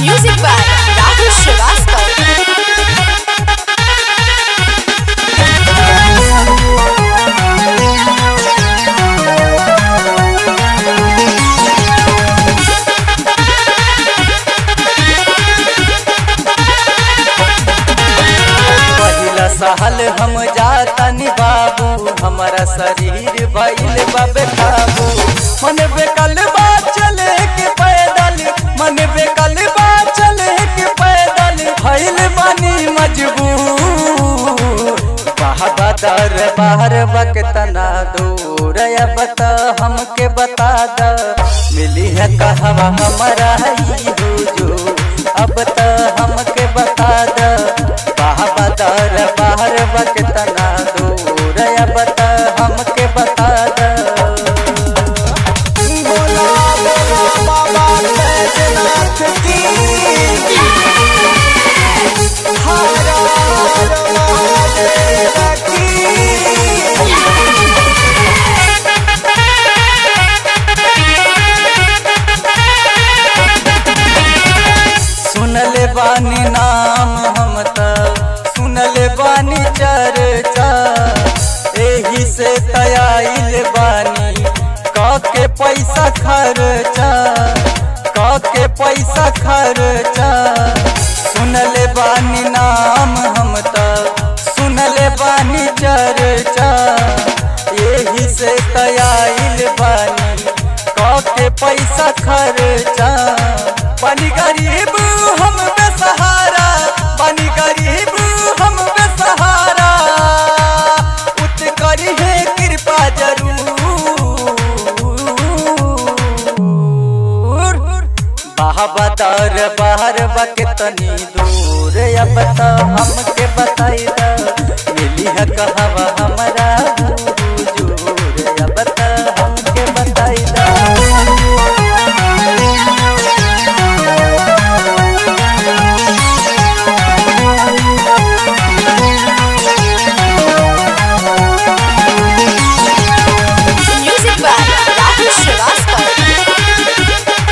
Music by Rahul Srivastava. पहिला साल हम जातनी बाबू हमारा शरीर भइल बा बेकाबू मन बेकल बा चले के पैदल मन बेकल बा चले के पैदल भइल बानी मजबूर बाबा दर बाहर बकतना दूर अब त हमके बता द मिली है कहवा हमारा ही हुजूर अब त हमके बता द बाबा दर बाहर बकतना दूर अब त हमके बता द बोला बोला बाबा बैजनाथ की हर हर महादेव की सुनले बानी नाम हम त सुनले बानी चर्चा एही से तयाइल बानी के पैसा खर्चा के पैसा खर्चा सुनले बानी नाम हम त सुनले बानी चर्चा एही से तयाइल बानी के पैसा खर्चा बनी गरीब हम बेसहारा बनी गरीब हम बेसहारा उत करी है कृपा जरूर बाबा दर बाहर बके तनी दूर अब त हमके बताई द मिली है कहवा हमारा हुजूर अब त हमके बताई द Music by Rahul Srivastava.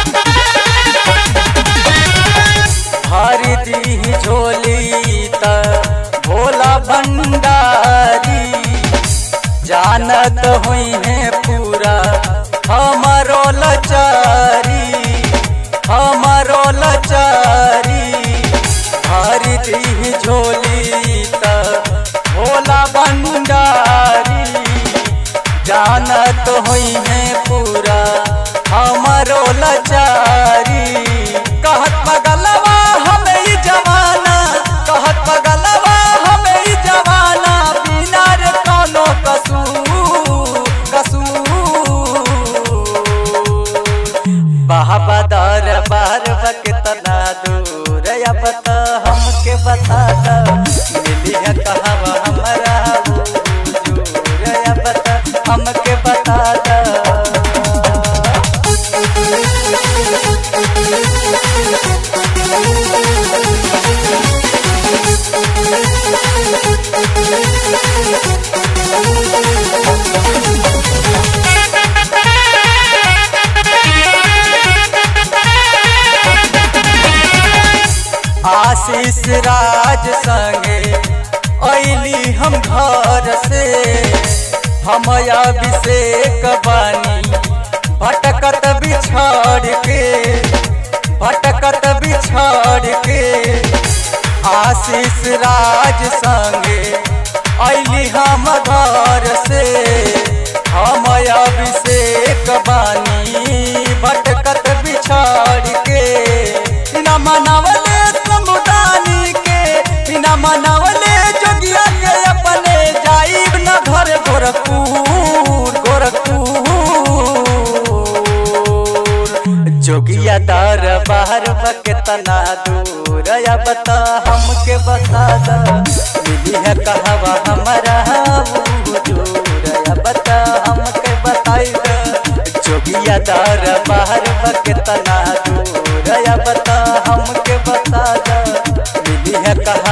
भारी दी झोली त भोला भंडारी जानत हुई है पूरा हमारो लचारी हमारो लचारी भारी दी झोली त भोला भंडारी जानत हुई है पूरा हमारो लाचारी कहत पगलवा हमें ई जवाना कहत पगलवा हमें ई जवाना बिना रे कोनो कसूर कसूर बाबा दर बार बकतना दूर अब त हमके बता द मिली है कहवा हमारा हुजूर अब त हमके बता द आशीष राज संगे ऐली हम घर से हम अभिषेक बानी भटकत बिछड़ के भटकत बिछड़ के आशीष राज संगे ऐली हम घर से हम अभिषेक बानी भटकत बिछड़ के बिना मनवले समुदानी के बिना मनवले जोगिया के अपने जाइब न घर गोरखपुर गोरखपुर जोगिया दर बाहर बकेतना दूर अब त हमके बता द मिली है कहवा हमारा हुजूर अब त हमके बताई द जोगिया दर बाहर बकेतना दूर अब त हमके बता द मिली है कहा